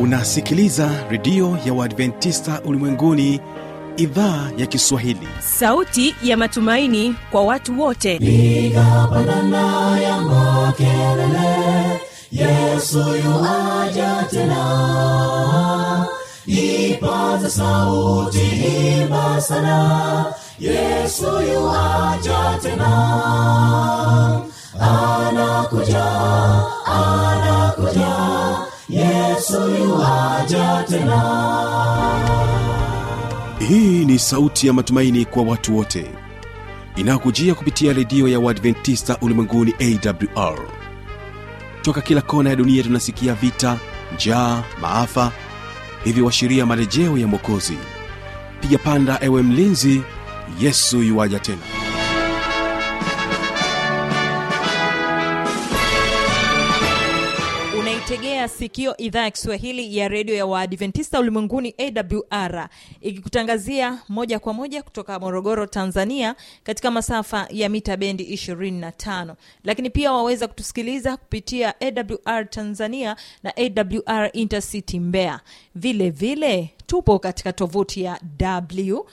unasikiliza redio ya uadventista ulimwenguni idhaa ya kiswahili sauti ya matumaini kwa watu wote piga pandana ya makelele yesu yuaja tena ipaza sauti imba sana yesu yuaja tena anakuja anakuja yesu yuaja tena hii ni sauti ya matumaini kwa watu wote inayokujia kupitia redio ya uadventista ulimwenguni awr toka kila kona ya dunia tunasikia vita njaa maafa hivyo washiria marejeo ya mwokozi piga panda ewe mlinzi yesu yuwaja tena unaitegea sikio idhaa ya kiswahili ya redio ya waadventista ulimwenguni awr ikikutangazia moja kwa moja kutoka morogoro tanzania katika masafa ya mita bendi 25 lakini pia waweza kutusikiliza kupitia awr tanzania na awr intercity mbeya vile vile tupo katika tovuti ya w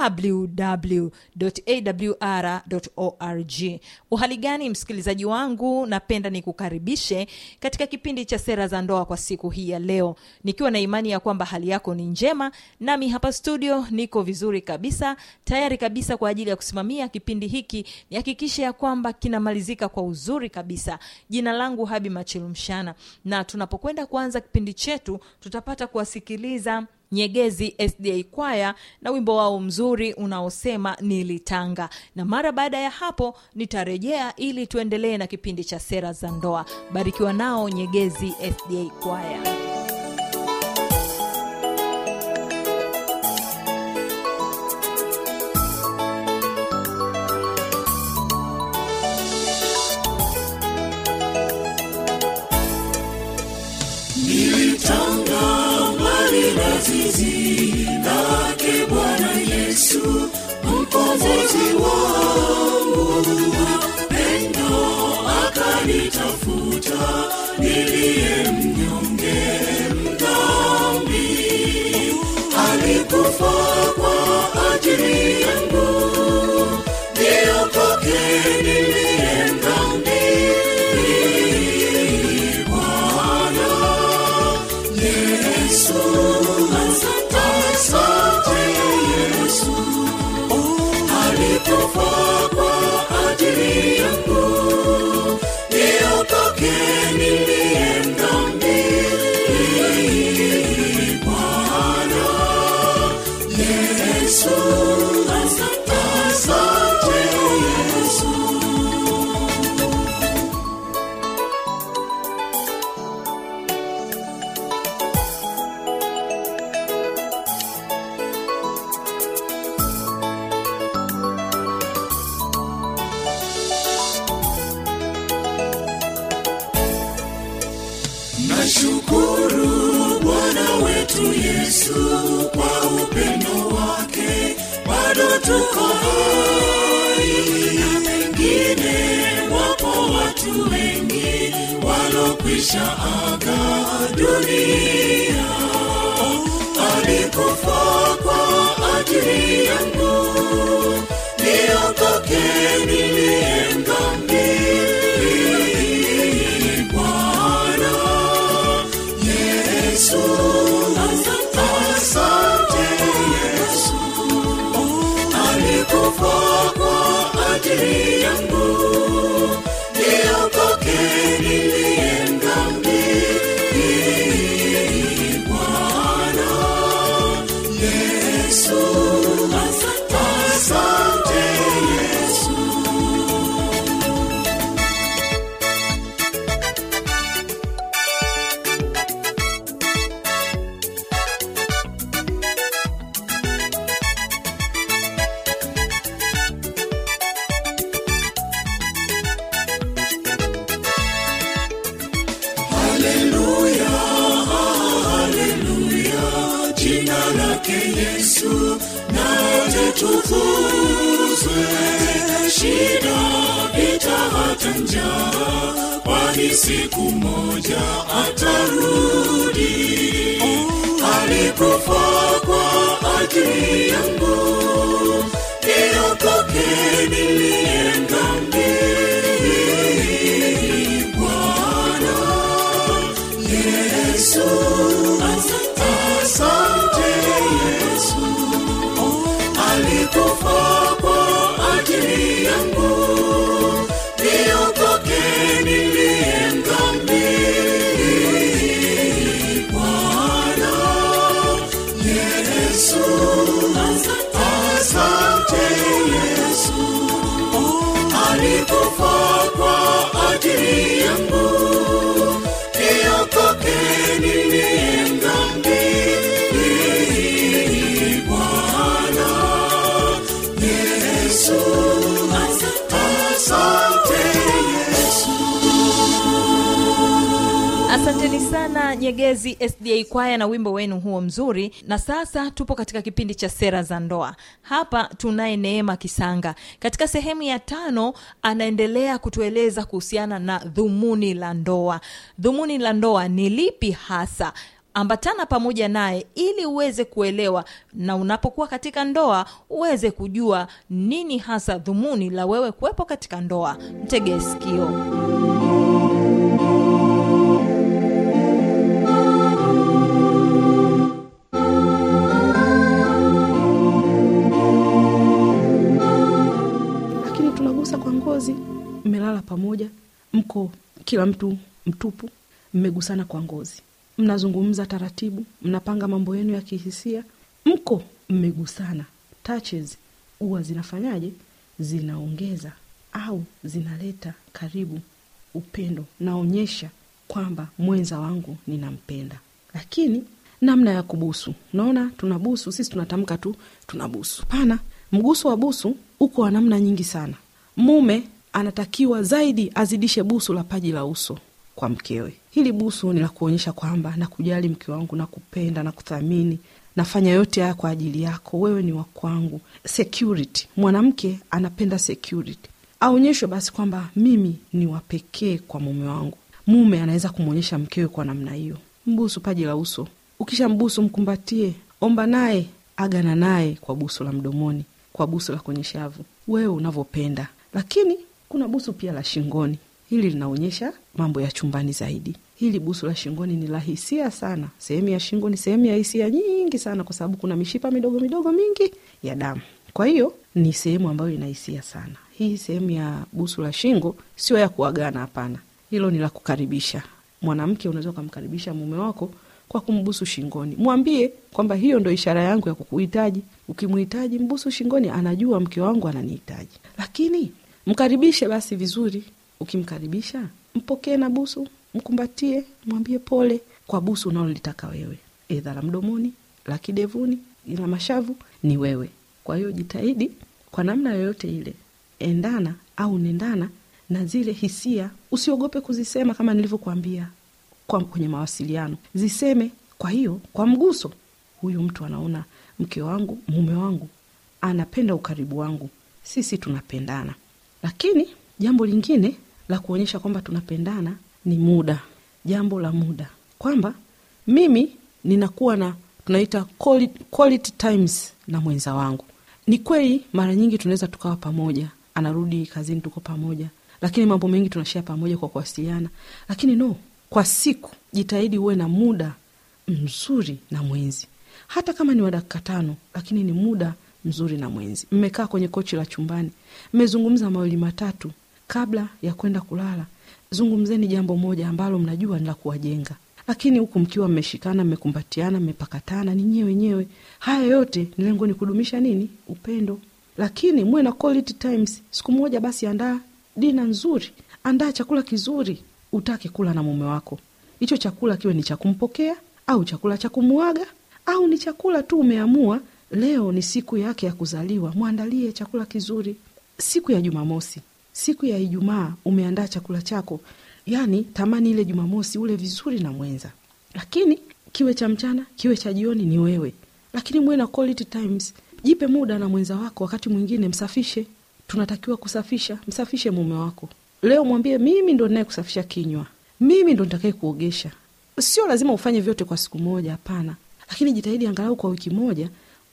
www.awr.org uhali gani msikilizaji wangu napenda nikukaribishe katika kipindi cha sera za ndoa kwa siku hii ya leo nikiwa na imani ya kwamba hali yako ni njema nami hapa studio niko vizuri kabisa tayari kabisa kwa ajili ya kusimamia kipindi hiki nihakikishe ya kwamba kinamalizika kwa uzuri kabisa jina langu habi machilumshana na tunapokwenda kuanza kipindi chetu tutapata kuwasikiliza nyegezi sda kwaya na wimbo wao mzuri unaosema nilitanga na mara baada ya hapo nitarejea ili tuendelee na kipindi cha sera za ndoa barikiwa nao nyegezi sda kwaya nilitanga mbali na zizi lake bwana yesu mkombozi wangu pendo akanitafuta niliye mnyonge mdhambi alikufa kwa ajili yangu niokoke niliye mdhambi bwana Yesu, asante, asante Yesu, alikufa kwa ajili yangu, niokoke niliye mdhambi. Bwana Yesu, asante, asante Yesu. nashukuru bwana wetu yesu kwa upendo wake bado tuko hai na pengine wapo watu wengi walokwisha aga dunia alikufa kwa ajili yangu niokoke niliye mdhambi bwana yesu asante, asante yesu alikufa kwa ajili yangu niokoke niliye mdhambi bwana yesu asante, asante yesu Haleluya, haleluya, jina lake Yesu na litukuzwe. Shida, vita, hata njaa, kwani siku moja atarudi. ajili yangu niokoke niliye dhambi Bwana Yesu asante Yesu alikufa kwa ajili yangu niokoke niliye dhambi Bwana Yesu asante Yesu alikufa kwa ajili yangu niokoke niliye dhambi Bwana Yesu asante Yesu asanteni sana nyegezi sda kwaya na wimbo wenu huo mzuri na sasa tupo katika kipindi cha sera za ndoa hapa tunaye neema kisanga katika sehemu ya tano anaendelea kutueleza kuhusiana na dhumuni la ndoa dhumuni la ndoa ni lipi hasa ambatana pamoja naye ili uweze kuelewa na unapokuwa katika ndoa uweze kujua nini hasa dhumuni la wewe kuwepo katika ndoa mtegee sikio lakini tunagusa kwa ngozi mmelala pamoja mko kila mtu mtupu mmegusana kwa ngozi mnazungumza taratibu mnapanga mambo yenu ya kihisia mko mmegusana touches huwa zinafanyaje zinaongeza au zinaleta karibu upendo naonyesha kwamba mwenza wangu ninampenda lakini namna ya kubusu unaona tunabusu sisi tunatamka tu tunabusu pana mguso wa busu uko wa namna nyingi sana mume anatakiwa zaidi azidishe busu la paji la uso kwa mkewe hili busu ni la kuonyesha kwamba nakujali mke wangu nakupenda na kuthamini nafanya yote haya kwa ajili yako wewe ni wa kwangu security mwanamke anapenda security aonyeshwe basi kwamba mimi ni wa pekee kwa mume wangu mume anaweza kumwonyesha mkewe kwa namna hiyo mbusu paji la uso ukisha mbusu mkumbatie omba naye agana naye kwa busu la mdomoni kwa busu la kwenye shavu wewe unavyopenda lakini kuna busu pia la shingoni hili linaonyesha mambo ya chumbani zaidi hili busu la shingoni ni la hisia sana sehemu ya shingo ni sehemu ya hisia nyingi sana kwa sababu kuna mishipa midogo midogo mingi ya damu kwa hiyo ni sehemu ambayo ina hisia sana hii sehemu ya busu la shingo sio ya kuagana hapana hilo ni la kukaribisha mwanamke unaweza ukamkaribisha mume wako kwa kumbusu shingoni mwambie kwamba hiyo ndo ishara yangu ya kukuhitaji ukimhitaji mbusu shingoni anajua mke wangu ananihitaji lakini mkaribishe basi vizuri ukimkaribisha mpokee na busu mkumbatie mwambie pole kwa busu unalolitaka wewe edha la mdomoni la kidevuni la mashavu ni wewe kwa hiyo jitahidi kwa namna yoyote ile endana au nendana na zile hisia usiogope kuzisema kama nilivyokuambia kwa kwenye mawasiliano ziseme kwa hiyo kwa mguso huyu mtu anaona mke wangu mume wangu anapenda ukaribu wangu sisi tunapendana lakini jambo lingine la kuonyesha kwamba tunapendana ni muda jambo la muda kwamba mimi ninakuwa na tunaita quality, quality times na mwenza wangu ni kweli mara nyingi tunaweza tukawa pamoja anarudi kazini tuko pamoja lakini mambo mengi tunashia pamoja kwa kuwasiliana lakini no kwa siku jitahidi uwe na muda mzuri na mwenzi hata kama ni wa dakika tano lakini ni muda mzuri na mwenzi mmekaa kwenye kochi la chumbani mmezungumza mawili matatu kabla ya kwenda kulala zungumzeni jambo moja ambalo mnajua ni la kuwajenga lakini huku mkiwa mmeshikana mmekumbatiana mmepakatana ni nyewe wenyewe haya yote ni lengo ni kudumisha nini upendo lakini muwe na quality times siku moja basi andaa dina nzuri andaa chakula kizuri utake kula na mume wako hicho chakula kiwe ni cha kumpokea au chakula cha kumuaga au ni chakula tu umeamua leo ni siku yake ya kuzaliwa mwandalie chakula kizuri siku ya jumamosi siku ya ijumaa umeandaa chakula chako yani tamani ile jumamosi ule vizuri na mwenza lakini kiwe cha mchana kiwe cha jioni ni wewe lakini muwe na quality times jipe muda na mwenza wako wakati mwingine msafishe tunatakiwa kusafisha msafishe mume wako leo mwambie mimi ndo naye kusafisha kinywa mimi ndo nitakaye kuogesha sio lazima ufanye vyote kwa siku moja hapana lakini jitahidi angalau kwa wiki moja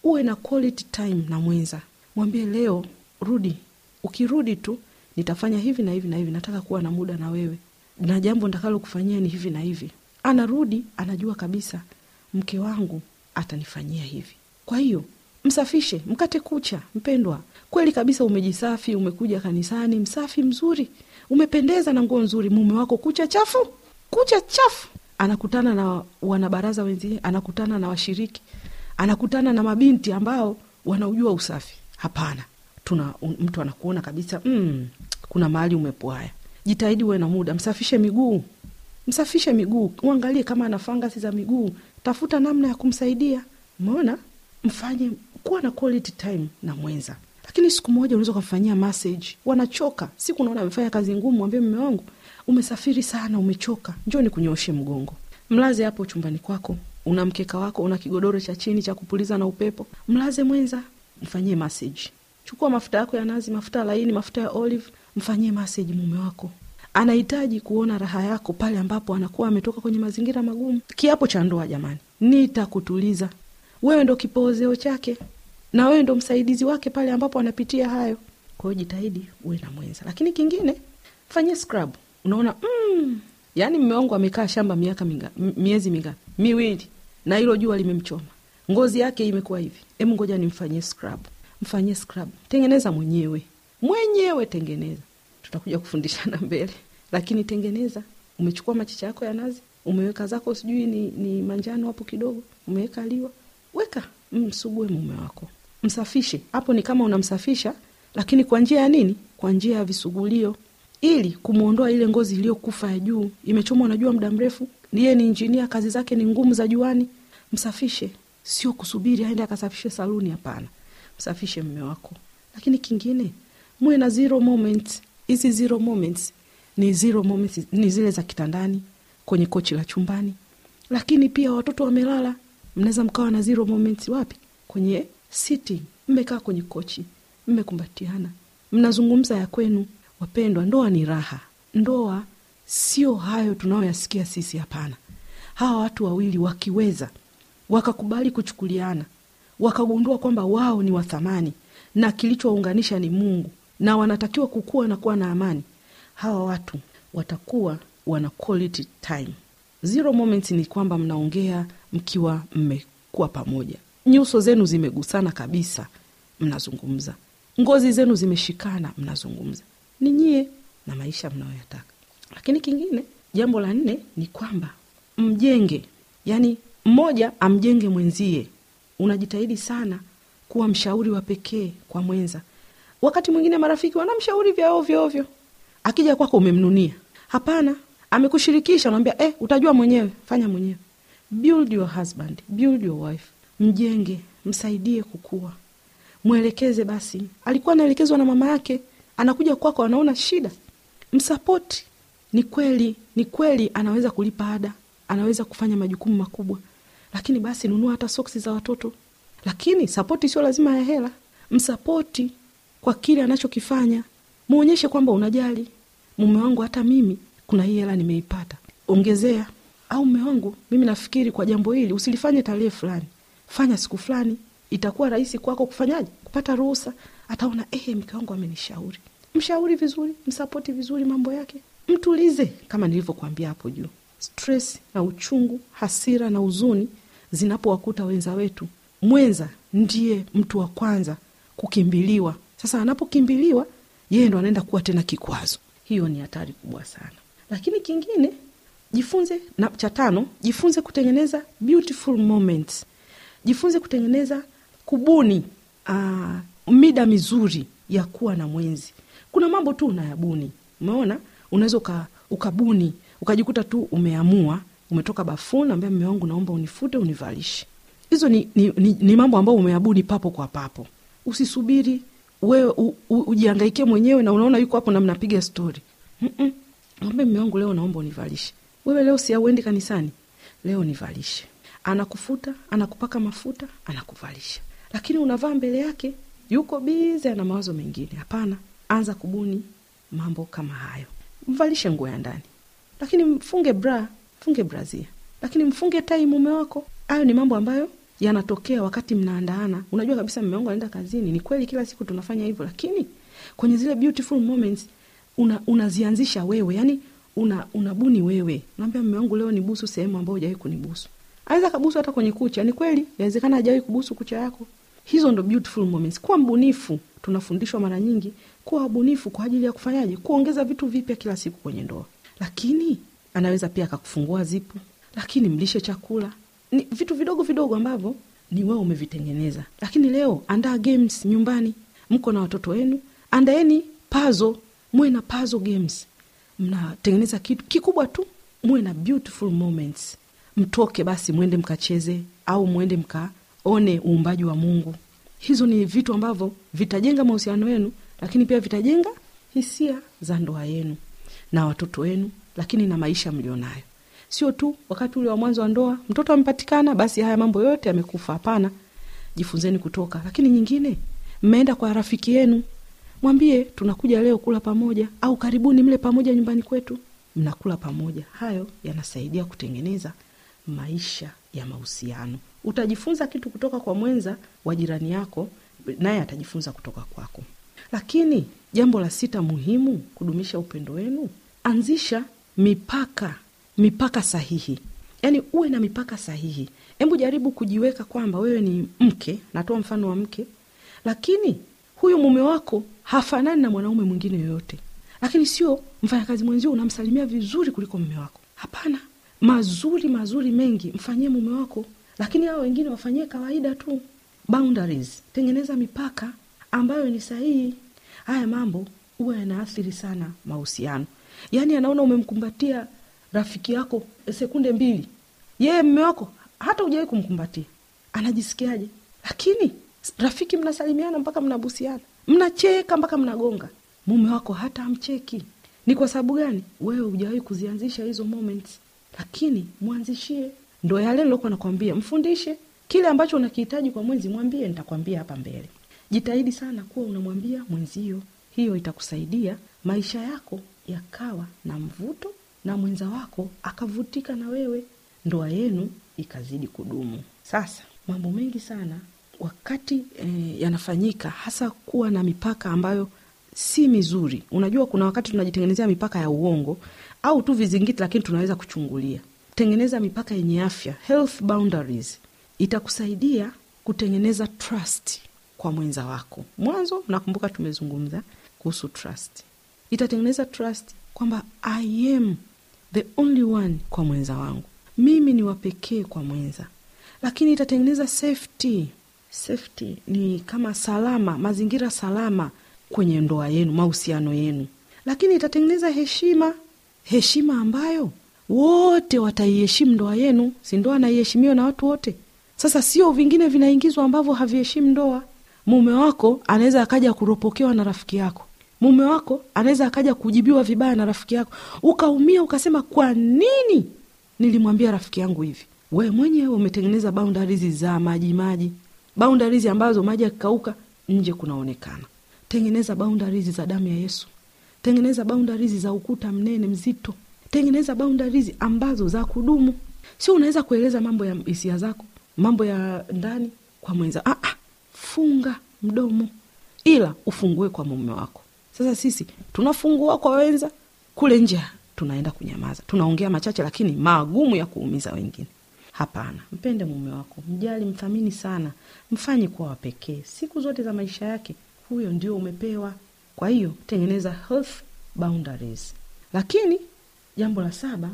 uwe na quality time na mwenza mwambie leo rudi ukirudi tu nitafanya hivi na hivi na hivi nataka kuwa na muda na wewe na jambo ntakalo kufanyia ni hivi na hivi anarudi anajua kabisa mke wangu atanifanyia hivi kwa hiyo msafishe mkate kucha mpendwa kweli kabisa umejisafi umekuja kanisani msafi mzuri umependeza na nguo nzuri mume wako kucha chafu kucha chafu anakutana na wanabaraza wenzie anakutana na washiriki anakutana na mabinti ambao wanaujua usafi hapana tuna un- mtu anakuona kabisa mm, kuna mahali umepwaya jitahidi uwe na muda msafishe miguu msafishe miguu uangalie kama ana fangasi za miguu tafuta namna ya kumsaidia umeona mfanye kuwa na quality time na mwenza lakini siku moja unaweza ukamfanyia message wanachoka siku unaona amefanya kazi ngumu mwambie mme wangu umesafiri sana umechoka njoo nikunyooshe mgongo mlaze hapo chumbani kwako una mkeka wako una kigodoro cha chini cha kupuliza na upepo mlaze mwenza mfanyie message chukua mafuta yako ya nazi mafuta laini mafuta ya olive mfanyie message mume wako anahitaji kuona raha yako pale ambapo anakuwa ametoka kwenye mazingira magumu kiapo cha ndoa jamani nitakutuliza wewe ndo kipoozeo chake na wewe ndo msaidizi wake pale ambapo anapitia hayo kwa hiyo jitahidi uwe na mwenza lakini kingine fanyie scrub unaona mm, yaani mme wangu amekaa shamba miaka minga, m- miezi mingapi miwili na hilo jua limemchoma ngozi yake imekuwa hivi hemu ngoja nimfanyie scrub mfanyie scrub tengeneza mwenyewe mwenyewe tengeneza tutakuja kufundishana mbele lakini tengeneza umechukua machicha yako ya nazi umeweka zako sijui ni, ni manjano hapo kidogo umeweka liwa weka msugue mume wako msafishe hapo ni kama unamsafisha lakini kwa njia ya nini kwa njia ya visugulio ili kumwondoa ile ngozi iliyokufa ya juu imechomwa na jua muda mrefu ndiye ni injinia kazi zake ni ngumu za juani msafishe sio kusubiri aende akasafishe saluni hapana msafishe mme wako lakini kingine muwe na zero moments hizi zero moments ni zero moments ni zile za kitandani kwenye kochi la chumbani lakini pia watoto wamelala mnaweza mkawa na zero moments wapi kwenye sitting mmekaa kwenye kochi mmekumbatiana mnazungumza ya kwenu wapendwa ndoa ni raha ndoa sio hayo tunayoyasikia sisi hapana hawa watu wawili wakiweza wakakubali kuchukuliana wakagundua kwamba wao ni wathamani na kilichowaunganisha ni mungu na wanatakiwa kukua na kuwa na amani hawa watu watakuwa wana quality time zero moments ni kwamba mnaongea mkiwa mmekuwa pamoja nyuso zenu zimegusana kabisa mnazungumza ngozi zenu zimeshikana mnazungumza ni nyie na maisha mnayoyataka lakini kingine jambo la nne ni kwamba mjenge yani mmoja amjenge mwenzie unajitahidi sana kuwa mshauri wa pekee kwa mwenza wakati mwingine marafiki wanamshauri vya ovyo ovyo akija kwako umemnunia hapana amekushirikisha unaambia eh, utajua mwenyewe fanya mwenyewe build your husband build your wife mjenge msaidie kukua mwelekeze basi alikuwa anaelekezwa na mama yake anakuja kwako anaona shida msapoti ni kweli ni kweli anaweza kulipa ada anaweza kufanya majukumu makubwa lakini basi nunua hata soksi za watoto lakini sapoti sio lazima ya hela msapoti kwa kile anachokifanya mwonyeshe kwamba unajali mume wangu hata mimi kuna hii hela nimeipata ongezea au mume wangu mimi nafikiri kwa jambo hili usilifanye tarehe fulani fanya siku fulani itakuwa rahisi kwako kufanyaje kupata ruhusa ataona ehe mke wangu amenishauri mshauri vizuri msapoti vizuri mambo yake mtulize kama nilivyokuambia hapo juu stress na uchungu hasira na huzuni zinapowakuta wenza wetu mwenza ndiye mtu wa kwanza kukimbiliwa sasa anapokimbiliwa yeye ndo anaenda kuwa tena kikwazo hiyo ni hatari kubwa sana lakini kingine jifunze na cha tano jifunze kutengeneza beautiful moments jifunze kutengeneza kubuni aa, mida mizuri ya kuwa na mwenzi kuna mambo tu unayabuni umeona unaweza uka, ukabuni ukajikuta tu umeamua umetoka bafuni ambia mme wangu naomba unifute univalishe hizo ni, ni, ni, ni mambo ambayo umeabuni papo kwa papo usisubiri wewe u- u- ujiangaikie mwenyewe na unaona yuko hapo na mnapiga stori mwambie mme wangu leo naomba univalishe wewe leo si auendi kanisani leo nivalishe anakufuta anakupaka mafuta anakuvalisha lakini unavaa mbele yake yuko bize ana mawazo mengine hapana anza kubuni mambo kama hayo mvalishe nguo ya ndani lakini mfunge bra mfunge brazia lakini mfunge tai mume wako hayo ni mambo ambayo yanatokea wakati mnaandaana unajua kabisa mme wangu anaenda kazini ni kweli kila siku tunafanya hivyo lakini kwenye zile beautiful moments una, unazianzisha wewe yani una unabuni wewe unaambia mme wangu leo nibusu sehemu ambayo hujawahi kunibusu aweza kabusu hata kwenye kucha ni kweli inawezekana hajawahi kubusu kucha yako hizo ndo beautiful moments kuwa mbunifu tunafundishwa mara nyingi kuwa wabunifu kwa ajili ya kufanyaje kuongeza vitu vipya kila siku kwenye ndoa lakini anaweza pia akakufungua zipu lakini mlishe chakula ni vitu vidogo vidogo ambavyo ni wewe umevitengeneza lakini leo andaa games nyumbani mko na watoto wenu andaeni pazo muwe na pazo games mnatengeneza kitu kikubwa tu muwe na beautiful moments mtoke basi mwende mkacheze au mwende mkaone uumbaji wa mungu hizo ni vitu ambavyo vitajenga mahusiano yenu lakini pia vitajenga hisia za ndoa yenu na watoto wenu lakini na maisha mlionayo sio tu wakati ule wa mwanzo wa ndoa mtoto amepatikana basi haya mambo yote yamekufa hapana jifunzeni kutoka lakini nyingine mmeenda kwa rafiki yenu mwambie tunakuja leo kula pamoja au karibuni mle pamoja nyumbani kwetu mnakula pamoja hayo yanasaidia kutengeneza maisha ya mahusiano utajifunza kitu kutoka kwa mwenza wa jirani yako naye atajifunza kutoka kwako lakini jambo la sita muhimu kudumisha upendo wenu anzisha mipaka mipaka sahihi yaani uwe na mipaka sahihi hebu jaribu kujiweka kwamba wewe ni mke natoa mfano wa mke lakini huyu mume wako hafanani na mwanaume mwingine yoyote lakini sio mfanyakazi mwenzio unamsalimia vizuri kuliko mume wako hapana mazuri mazuri mengi mfanyie mume wako lakini hao wengine wafanyie kawaida tu boundaries tengeneza mipaka ambayo ni sahihi haya mambo huwa yanaathiri sana mahusiano yaani anaona umemkumbatia rafiki yako sekunde mbili yeye mme wako hata hujawahi kumkumbatia anajisikiaje lakini rafiki mnasalimiana mpaka mnabusiana mnacheka mpaka mnagonga mume wako hata amcheki ni kwa sababu gani wewe hujawahi kuzianzisha hizo moments lakini mwanzishie ndo yale nilokuwa nakwambia mfundishe kile ambacho unakihitaji kwa mwenzi mwambie nitakwambia hapa mbele jitahidi sana kuwa unamwambia mwenzio hiyo itakusaidia maisha yako yakawa na mvuto na mwenza wako akavutika na wewe ndoa yenu ikazidi kudumu sasa mambo mengi sana wakati e, yanafanyika hasa kuwa na mipaka ambayo si mizuri unajua kuna wakati tunajitengenezea mipaka ya uongo au tu vizingiti lakini tunaweza kuchungulia tengeneza mipaka yenye afya health boundaries itakusaidia kutengeneza trust kwa mwenza wako mwanzo nakumbuka tumezungumza kuhusu trust itatengeneza trust kwamba i am the only one kwa mwenza wangu mimi ni wapekee kwa mwenza lakini itatengeneza safety safety ni kama salama mazingira salama kwenye ndoa yenu mahusiano yenu lakini itatengeneza heshima heshima ambayo wote wataiheshimu ndoa yenu si ndoa naiheshimiwa na watu wote sasa sio vingine vinaingizwa ambavyo haviheshimu ndoa mume wako anaweza akaja kuropokewa na rafiki yako mume wako anaweza akaja kujibiwa vibaya na rafiki yako ukaumia ukasema kwa nini nilimwambia rafiki yangu hivi we mwenyewe umetengeneza boundaries za maji maji boundaries ambazo maji yakikauka nje kunaonekana tengeneza boundaries za damu ya yesu tengeneza boundaries za ukuta mnene mzito tengeneza boundaries ambazo za kudumu sio unaweza kueleza mambo ya hisia zako mambo ya ndani kwa mwenza ah, ah, funga mdomo ila ufungue kwa mume wako sasa sisi tunafungua kwa wenza kule nje tunaenda kunyamaza tunaongea machache lakini magumu ya kuumiza wengine hapana mpende mume wako mjali mthamini sana mfanye kuwa wapekee siku zote za maisha yake huyo ndio umepewa kwa hiyo tengeneza health boundaries lakini jambo la saba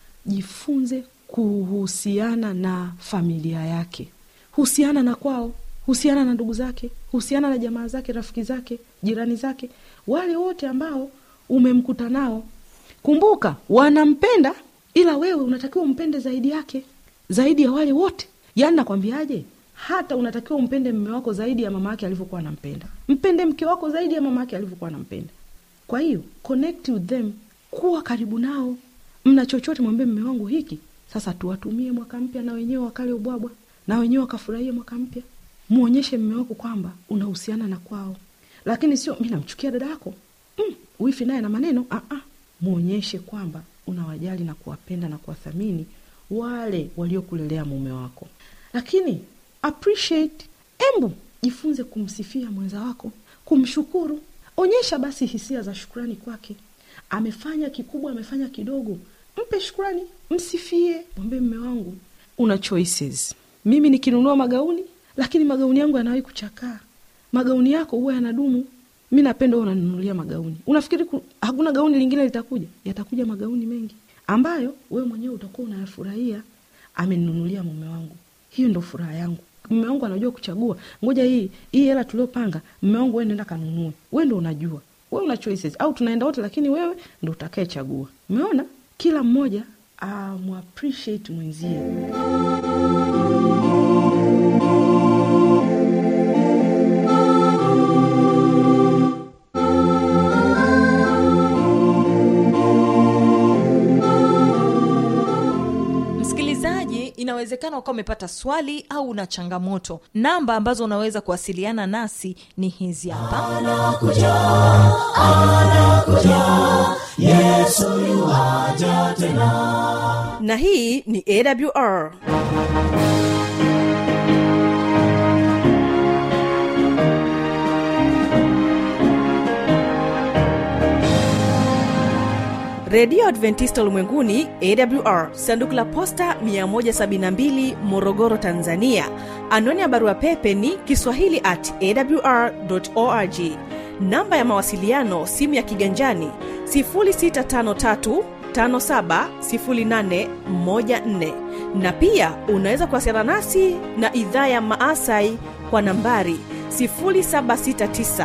jifunze kuhusiana na familia yake husiana na kwao husiana na ndugu zake husiana na jamaa zake rafiki zake jirani zake wale wote ambao umemkuta nao kumbuka wanampenda ila wewe unatakiwa umpende zaidi yake zaidi ya wale wote yaani nakwambiaje hata unatakiwa umpende mme wako zaidi ya mama yake alivyokuwa anampenda mpende mke wako zaidi ya mama yake alivyokuwa anampenda kwa hiyo connect with them kuwa karibu nao mna chochote mwambie mme wangu hiki sasa tuwatumie mwaka mpya na wenyewe wakale ubwabwa na wenyewe wakafurahia mwaka mpya mwonyeshe mme wako kwamba unahusiana na kwao lakini sio mi namchukia dada yako mm, wifi naye na maneno ah, ah. mwonyeshe kwamba unawajali na kuwapenda na kuwathamini wale waliokulelea mume wako lakini appreciate embu jifunze kumsifia mwenza wako kumshukuru onyesha basi hisia za shukrani kwake amefanya kikubwa amefanya kidogo mpe shukrani msifie mwambie mme wangu una choices mimi nikinunua magauni lakini magauni yangu yanawahi kuchakaa magauni yako huwa yanadumu mi napenda huwa unanunulia magauni unafikiri ku, hakuna gauni lingine litakuja yatakuja magauni mengi ambayo wewe mwenyewe utakuwa unayafurahia amenunulia mume wangu hiyo ndo furaha yangu mume wangu anajua kuchagua ngoja hii hii hela tuliopanga mume wangu we nenda kanunue we ndo unajua we una choices au tunaenda wote lakini wewe ndo utakayechagua umeona kila mmoja amappreciate mwenzie msikilizaji inawezekana ukawa umepata swali au una changamoto namba ambazo unaweza kuwasiliana nasi ni hizi hapa na hii ni awr redio adventista ulimwenguni awr sanduku la posta 172 morogoro tanzania anwani ya barua pepe ni kiswahili at awr org namba ya mawasiliano simu ya kiganjani 653 570814 na pia unaweza kuwasiliana nasi na idhaa ya maasai kwa nambari 769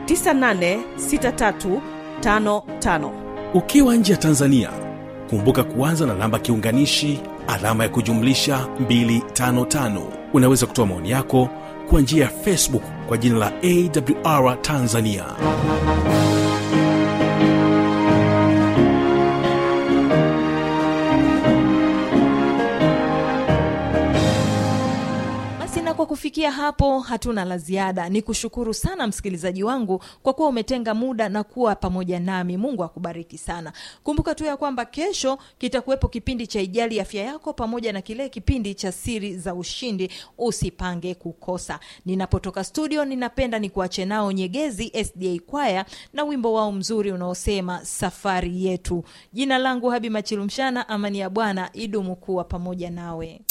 986355 ukiwa nje ya tanzania kumbuka kuanza na namba kiunganishi alama ya kujumlisha 255 unaweza kutoa maoni yako kwa njia ya facebook kwa jina la awr tanzania basi na kwa kufikia hapo hatuna la ziada ni kushukuru sana msikilizaji wangu kwa kuwa umetenga muda na kuwa pamoja nami mungu akubariki sana kumbuka tu ya kwamba kesho kitakuwepo kipindi cha ijali afya yako pamoja na kile kipindi cha siri za ushindi usipange kukosa ninapotoka studio ninapenda ni kuache nao nyegezi sda kwaya na wimbo wao mzuri unaosema safari yetu jina langu habi machilumshana amani ya bwana idumu kuwa pamoja nawe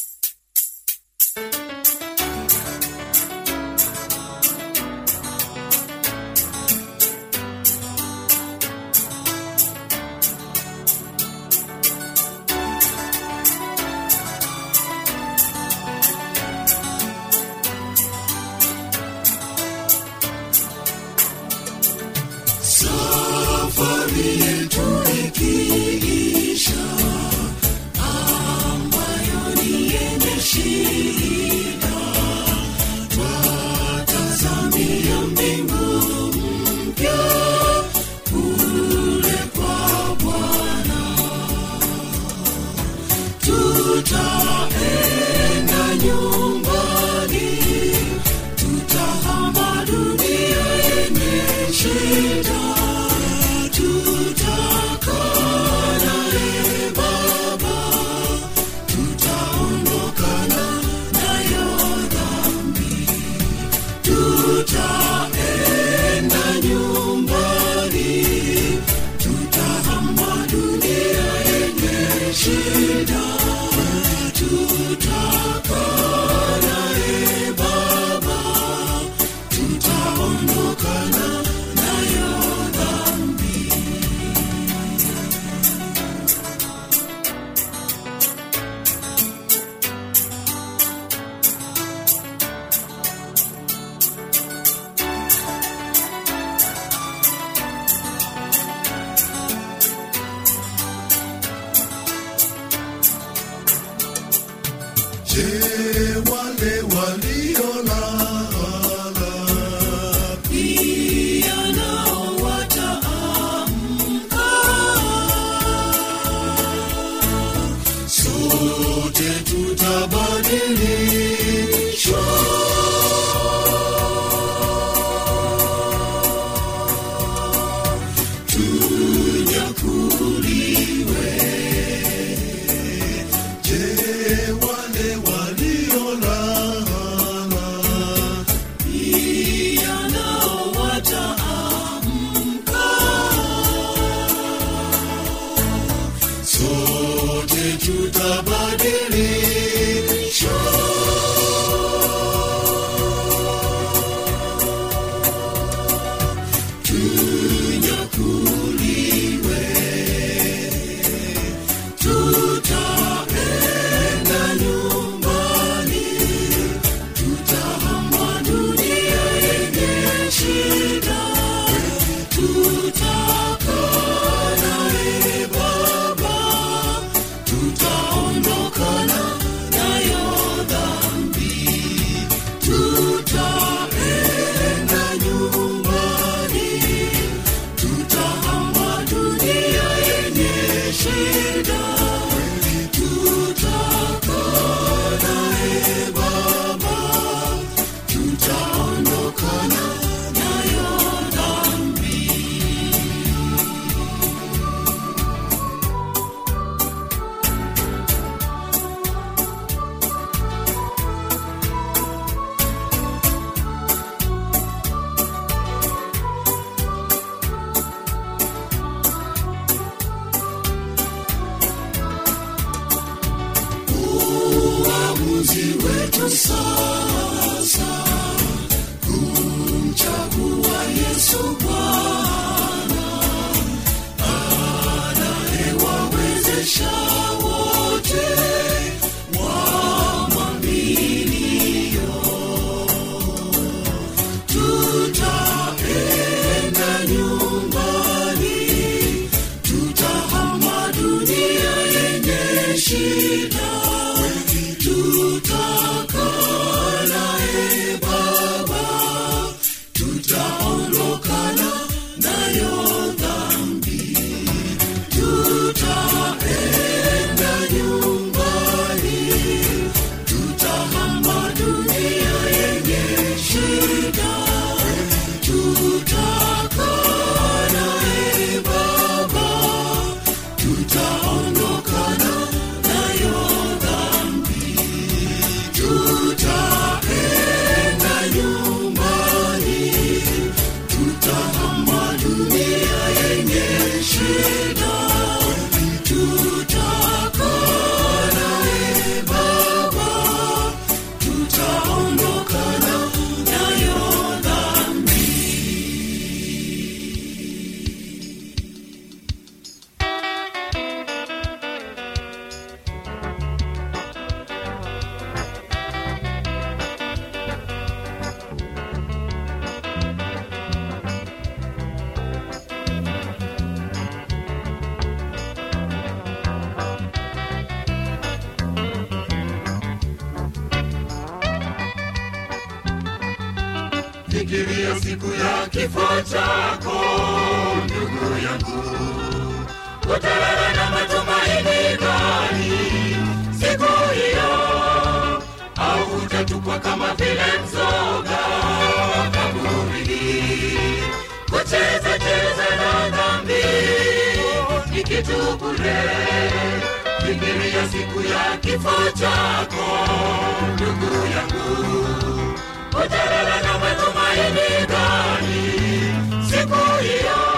safari yetu ikiisha ambayo ni yenye shida twatazamia mbingu mpya kule kwa bwana tutaenda nyumbani tutahama dunia yenye shida tutakaa naye baba tutaondokana nayo dhambi tutaenda nyumbani tutahama dunia yenye shida tutakaa naye baba tutaondokana nayo dhambi Je, wale waliolala pia nao wataamka? Sote tutabadilishwa tunyakuliwe. Je, wale waliolala tutabadilishwa tunyakuliwe tutaenda nyumbani tutahama dunia yenye shida tutakaa naye baba tutaondokana nayo dhambi tutaenda nyumbani tutahama dunia yenye shida tutakaa naye baba tutaondokana nayo dhambi uamuzi wetu sasa kumchagua Yesu Bwana anayewawezesha wote wamwaminio. Tutaenda nyumbani, tutahama dunia yenye shida tutakaa naye Baba, tutaondokana nayo dhambi, tutaenda nyumbani, tutahama dunia yenye shida, tutakaa naye Baba, tutaondokana nayo dhambi tutaenda nyumbani, tutahama dunia yenye shida, tutakaa naye Baba, tutaondokana nayo dhambi. Fikiria siku ya kifo chako, ndugu yangu, utalala na matumaini gani siku hiyo? Au utatupwa kama vile mzoga kaburini? Kucheza cheza na dhambi ni kitu bure. Fikiria siku ya kifo chako, ndugu yangu utalala na matumaini gani siku hiyo?